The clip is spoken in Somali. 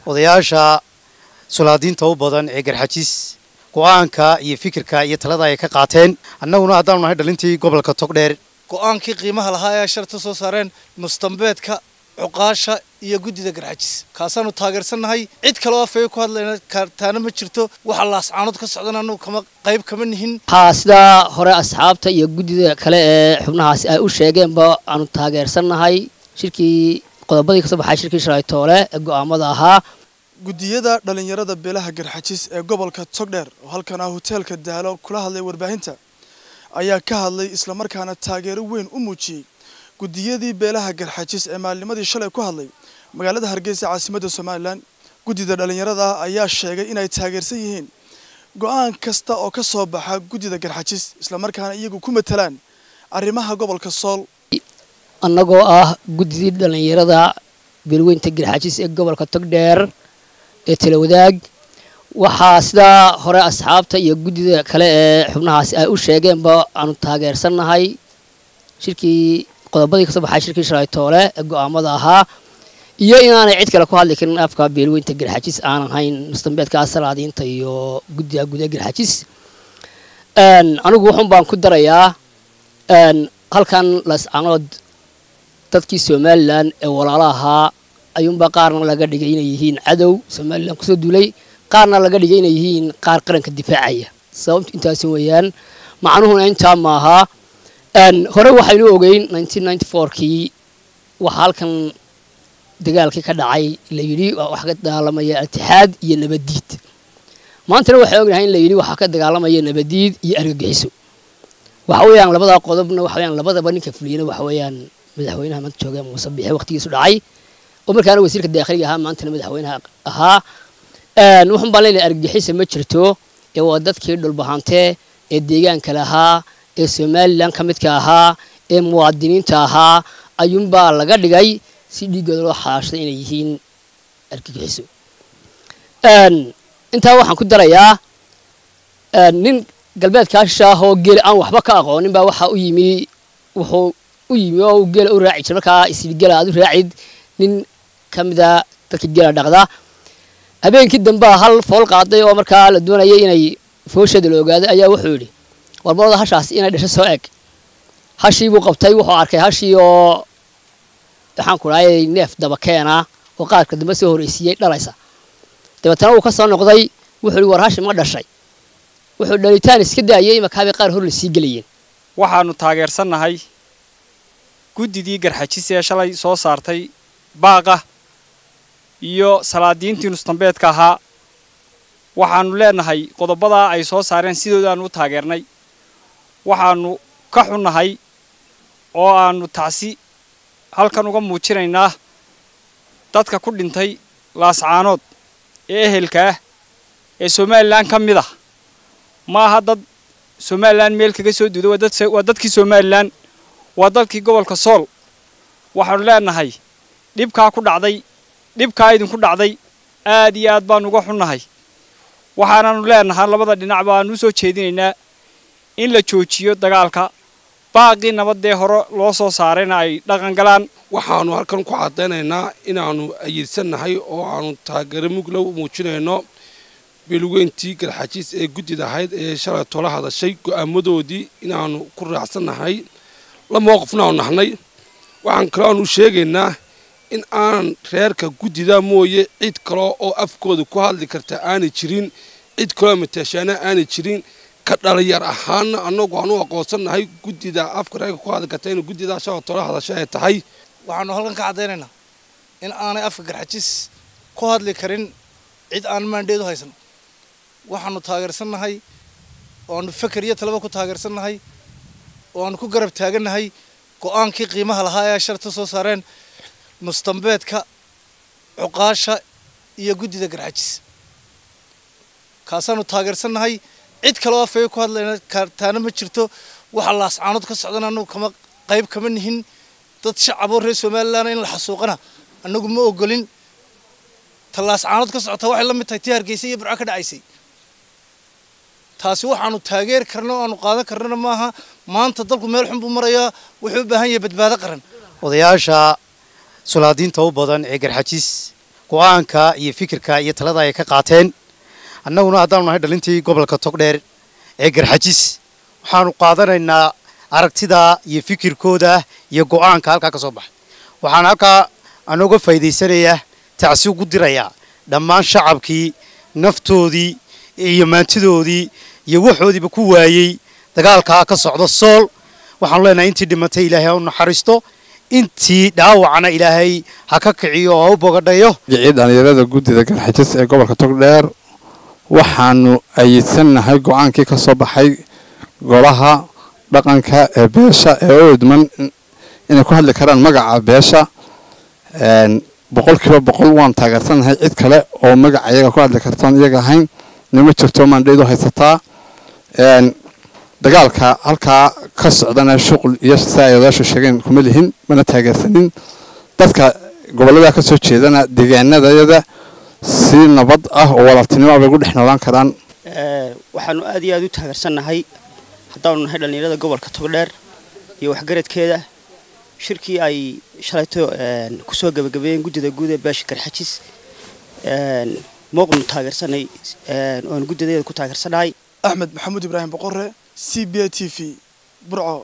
odayaasha sulaadiinta u badan ee garxajis go-aanka iyo fikirka iyo talada ay ka qaateen annaguna haddaanu nahay dhalintii gobolka togdheer go-aankii qiimaha lahaa ee sharta soo saareen mustambeedka cuqaasha iyo guddida garxajis kaasaanu taageersannahay cid kaleo afaya ku hadlayna kartaana ma jirto waxa laascaanood ka socdan annagu kama qayb kama nihin waxaa sidaa hore asxaabta iyo guddida kale ee xubnahaasi ay u sheegeenba aanu taageersannahay shirkii qodobadii kasoo baxay shirkii shalaytoole ee go'aamada ahaa guddiyada dhallinyarada beelaha garxajis ee gobolka togdheer oo halkan ah hoteelka daalo kula hadlay warbaahinta ayaa ka hadlay islamarkaana taageero weyn u muujiyey guddiyadii beelaha garxajis ee maalnimadii shalay ku hadlay magaalada hargeysa caasimadda somalilan guddida dhallinyarada ah ayaa sheegay inay taageersan yihiin go-aan kasta oo ka soo baxa guddida garxajis islamarkaana iyagu ku matalaan arrimaha gobolka sool annagoo ah guddidii dhallinyarada beelweynta garxajis ee gobolka togdheer ee talawadaag waxaa sidaa hore asxaabta iyo guddida kale ee xubnahaasi ay u sheegeenba aanu taageersannahay shirkii qodobadii kasoo baxay shirkii shalaytoole ee go'aamada ahaa iyo inaanay cid kale ku hadli karin afka beelweynta garxajis aan ahayn mustambeedka salaadiinta iyo guddiga guud ee garxajis anigu wuxun baan ku darayaa halkan lascanood dadkii somalilan ee walaalo ahaa ayuunbaa qaarna laga dhigay inay yihiin cadow somalilan kusoo duulay qaarna laga dhigay inay yihiin qaar qaranka difaacaya sababtu intaasi weeyaan macnuhuna intaa maaha hore waxaynu ogeyn kii waxaa halkan dagaalkii ka dhacay la yidhi waxaa ka dagaalamaya altixaad iyo nabaddiid maantana waxay ognahay in la yidhi waxaa ka dagaalamaya nabaddiid iyo argagixiso waxa weeyaan labadaa qodobna waxa weeyaan labadaba ninka fuliyana waxa weeyaan madaxweynaha maanta jooga muuse bixe waqtigiisu dhacay oo markaana wasiirka daakhiliga ahaa maantana madaxweynaha ahaa wuxun baan leenahay argagixisa ma jirto ee waa dadkii dhulbahantee ee deegaanka lahaa ee somalilan ka midka ahaa ee muwaadiniinta ahaa ayuunbaa laga dhigay si dhiiggooda loo xalaashaday inay yihiin argagixiso intaa waxaan ku darayaa nin galbeedkaa shishaah oo geela aan waxba ka aqoonin baa waxaa u yimi wuxuu u yimi oo geela u raaci jira markaa isii geela aad u raacid nin ka mida dadka geela dhaqda habeenkii dambea hal fool qaaday oo markaa la doonayay inay foosheeda la ogaaday ayaa wuxuu yidhi warbalada hashaas inay dhasho soo eg hashii buu qabtay wuxuu arkay hashii oo waxaan ku dhahay neef daba keena oo qaadka dambe soo horreysiiyey dhalaysa dabeetana wuu ka soo noqday wuxuu yidhi war hashi ma dhashay wuxuu dhalitaan iska daayay makaabay qaar hor la sii gelayeen waxaanu taageersannahay guddidii garxajis ee shalay soo saartay baaqa iyo salaadiintii nustambeedka ahaa waxaannu leenahay qodobadaa ay soo saareen sidoodaannu u taageernay waxaannu ka xunnahay oo aannu tacsi halkan uga muujinaynaa dadka ku dhintay laascaanood ee ehelka ah ee somalilan ka mid ah ma aha dad somalilan meel kaga soo duuday waa dadkii somalilan waa dalkii gobolka sool waxaannu leenahay dhibkaa ku dhacday dhibkaa idinku dhacday aad iyo aad baannu uga xunnahay waxaanaannu leenahaa labada dhinac baannu u soo jeedinaynaa in la joojiyo dagaalka baaqii nabadee hore loo soo saarayna ay dhaqan galaan waxaannu halkan ku caddaynaynaa inaannu ayidsannahay oo aannu taageero muglow muujinayno beelweyntii garxajiis ee guddida ahayd ee shalay tola hadashay go'aamadoodii inaannu ku raacsannahay la mowqifnaanu nahnay waxaan kaloo aanu sheegaynaa in aanan reerka guddida mooye cid kaloo oo afkooda ku hadli karta aanay jirin cid kaloo mataashaana aanay jirin ka dhalinyar ahaana annagu aan u aqoonsannahay guddida afka reerka ku hadli karta in guddidaa shalay tola hadashay ay tahay waxaanu halkan ka caddaynaynaa in aanay afka garxajis ku hadli karin cid aan maandheedu haysan waxaanu taageersannahay oo aanu feker iyo talaba ku taageersannahay oo aanu ku garab taagannahay go-aankii qiimaha lahaa ee sharta soo saareen mustambeedka cuqaasha iyo guddida garxajis kaasaanu taageersannahay cid kaleo afaya ku hadlayna kartaana ma jirto waxa laascaanood ka socdan annagu kama qayb kama nihin dad shacaboo reer somalilan in la xasuuqana annagu ma ogolin ta laascaanood ka socota waxay la mid tahay tii hargeysa iyo burco ka dhacaysay taasi waxaanu taageeri karna o aanu qaadan karnana maaha maanta dalku meel xun buu marayaa wuxuu u baahan yahay badbaado qaran odayaasha sulaadiinta u badan ee garxajis go-aanka iyo fikirka iyo talada ay ka qaateen annaguna haddaanu nahay dhalintii gobolka togdheer ee garxajis waxaanu qaadanaynaa aragtida iyo fikirkooda iyo go-aanka halkaa ka soo baxay waxaan halkaa anooga faa'iidaysanayaa tacsi ugu dirayaa dhammaan shacabkii naftoodii iyo maantidoodii iyo waxoodiiba ku waayey dagaalkaa ka socda sool waxaanu leenahay intii dhimatay ilaahay ha u naxariisto intii dhaawacna ilaahay ha ka kiciyo oo ha u bogadhayo magicii dhallinyarada guddida garxajis ee gobolka togdheer waxaanu ayidsanahay go-aankii ka soo baxay golaha dhaqanka ee beesha ee u idman inay ku hadli karaan magaca beesha boqol kiiba boqol waan taageersanahay cid kale oo magaca iyaga ku hadli kartaan iyaga ahayn nima jirto maandhaydu haysataa dagaalka halkaa ka socdana shuqul iyo si ay odaashu sheegeen kuma lihin mana taageersanin dadka gobollada ka soo jeedana deegaanadayada si nabad ah oo walaaltinimo bay ugu dhex noolaan karaan waxaanu aad iyo aad u taageersannahay haddaanu nahay dhallinyarada gobolka togdheer iyo waxgaradkeeda shirkii ay shalayto kusoo gebagabeeyeen guddida guud ee beesha garxajis mooqnu taageersanay oon guddideeda ku taageersanahay axmed maxamuud ibraahim boqore c b a t v burco